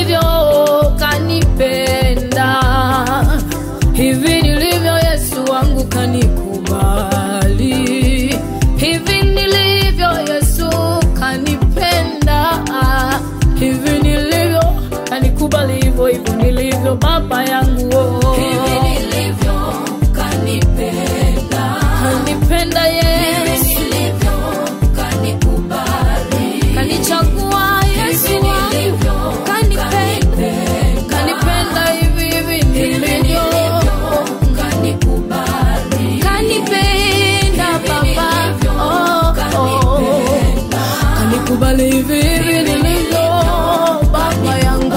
nilivyo kanipenda, hivi nilivyo Yesu wangu kanikubali, hivi nilivyo Yesu kanipenda, hivi nilivyo kanikubali, hivyo hivyo nilivyo Baba yangu oh. Hivi nilivyo kanipenda, kanipenda hivi Yesu nilivyo kanikubali, kanichagua Yesu hivi nilivyo wangu kanipenda kanipenda hivi hivi hivi nilivyo nilivyo kanikubali, kanipenda baba oh, oh. kanikubali hivi hivi nilivyo baba yangu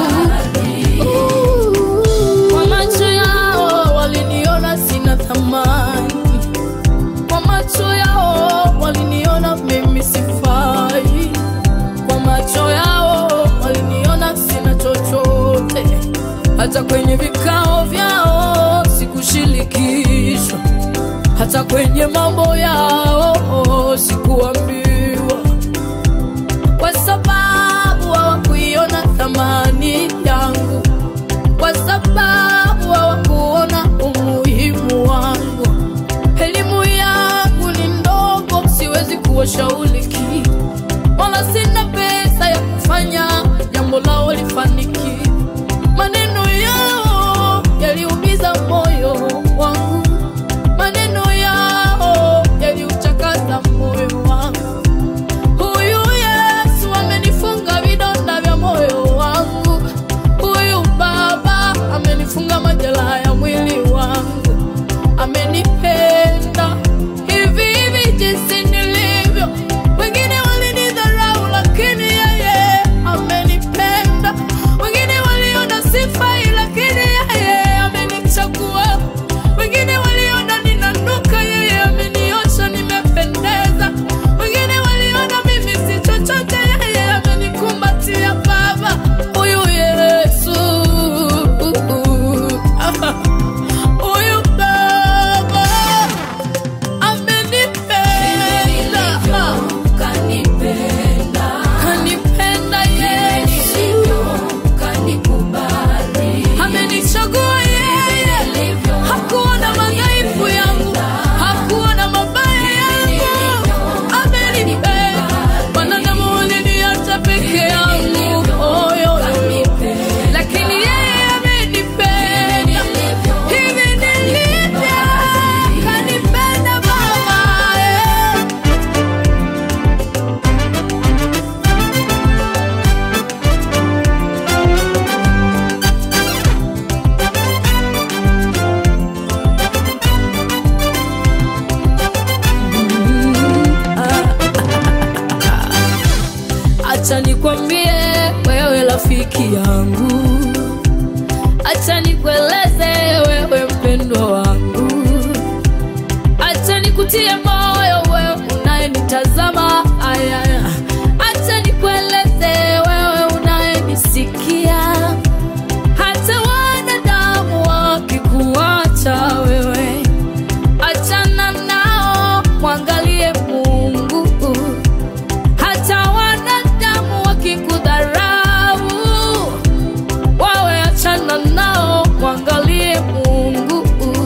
kwa macho yao waliniona sina thamani kwa macho yao waliniona mimi sifai kwa macho yao waliniona sina chochote hata kwenye vikao vyao sikushirikishwa hata kwenye mambo yao sikuambiwa kwa sababu hawakuiona thamani yangu kwa sababu hawakuona umuhimu wangu elimu yangu ni ndogo siwezi kuwashauri kitu wala sina pesa ya kufanya jambo lao lifaniki maneno yao yaliumiza moyo wangu maneno yao yaliuchakaza moyo wangu huyu yesu amenifunga vidonda vya moyo wangu huyu baba amenifunga majeraha ya mwili wangu amenipenda hivi hivi jinsi nilivyo wengine walinidharau lakini yeye amenipenda wengine waliona sifai lakini yeye amenichagua wengine waliona ninanuka yeye ameniosha nimependeza wengine waliona mimi si chochote yeye amenikumbatia baba huyu yesu huyu baba amenipenda kanipenda, kanipenda yesu nilivyo kanikubali, amenichagua yeye hakuona madhaifu yangu hakuona mabaya yangu amenipenda wanadamu waliniacha peke yangu oyo lakini yeye amenipenda hivi nilivyo kanipenda baba eh. acha nikwambie wewe rafiki yangu acha nikueleze wewe mpendwa wangu acha nikutie moyo wewe unayenitazama aya acha nikueleze wewe unayenisikia hata wanadamu wakikuacha wewe achana nao mwangalie mungu hata wanadamu wakikudharau wawe achana nao mwangalie mungu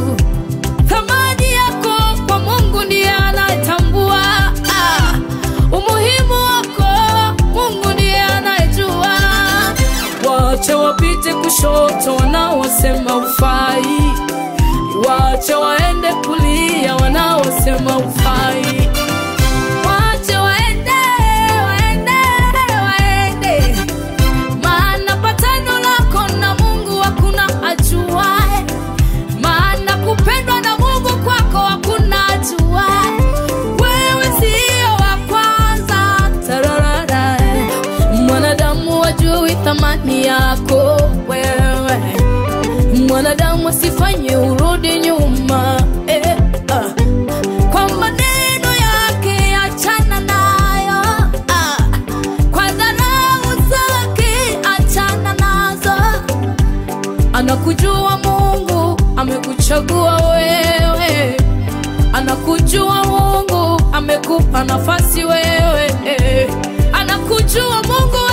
thamani yako kwa mungu ndiye anayetambua ah, umuhimu wako mungu ndiye anayejua wache wapite kushoto wanaosema ufai wache waende kulia wanaosema ufai wache waende waende waende maana patano lako na mungu hakuna ajuae maana kupendwa na mungu kwako hakuna ajuae wewe sio wa kwanza tararara mwanadamu wajui thamani yako wewe mwanadamu asifanye urudi nyuma eh, ah. kwa maneno yake achana nayo ah. kwa dharau zake achana nazo anakujua mungu amekuchagua wewe anakujua mungu amekupa nafasi wewe anakujua mungu